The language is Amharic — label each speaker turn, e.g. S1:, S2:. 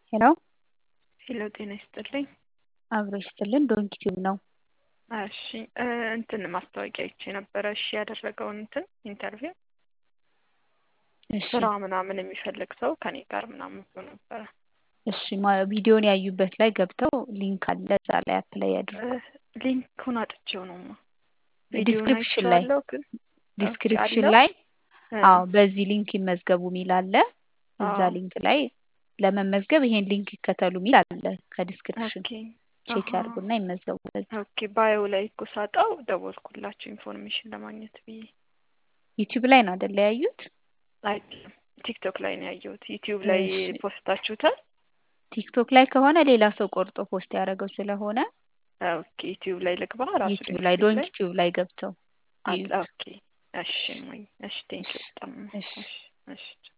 S1: ሄሎ
S2: ሄሎ ጤና ይስጥልኝ።
S1: አብሮ ይስጥልን ዶንኪ ቲዩብ ነው።
S2: እሺ እንትን ማስታወቂያ አይቼ ነበረ። እሺ ያደረገውን እንትን ኢንተርቪው
S1: እሺ
S2: ስራ ምናምን የሚፈልግ ሰው ከኔ ጋር ምናምን ብሎ ነበረ።
S1: እሺ ማ- ቪዲዮን ያዩበት ላይ ገብተው ሊንክ አለ እዛ ላይ አፕላይ ያድርጉ።
S2: ሊንኩን አጥቼው ነውማ ቪዲዮን
S1: ዲስክሪፕሽን ላይ
S2: አይቼዋለሁ ግን
S1: ዲስክሪፕሽን
S2: አለው?
S1: ላይ
S2: እ፣
S1: አዎ በዚህ ሊንክ ይመዝገቡ የሚል አለ። እዛ
S2: አዎ።
S1: ሊንክ ላይ ለመመዝገብ ይሄን ሊንክ ይከተሉ የሚል አለ ከዲስክሪፕሽን
S2: ኦኬ
S1: ቼክ
S2: አሃ።
S1: ያድርጉና ይመዝገቡ። በዚህ
S2: ኦኬ ባዮ ላይ እኮ ሳጣው ደወልኩላችሁ ኢንፎርሜሽን ለማግኘት ብዬ።
S1: ዩቲዩብ ላይ ነው አይደለ ያዩት?
S2: አይደለም ቲክቶክ ላይ ነው ያየሁት። ዩቲዩብ ላይ
S1: እሺ።
S2: ፖስታችሁታል?
S1: ቲክቶክ ላይ ከሆነ ሌላ ሰው ቆርጦ ፖስት ያደረገው ስለሆነ
S2: ኦኬ ዩቲዩብ ላይ ልግባ ራሱ
S1: ዩቲዩብ ላይ
S2: ዶንኪ
S1: ዶንኪ ቲዩብ ላይ ገብተው
S2: አለ።
S1: ይዩት።
S2: ኦኬ እሺ፣ እሺ ቴንኪው በጣም
S1: እሺ።
S2: እሺ፣ እሺ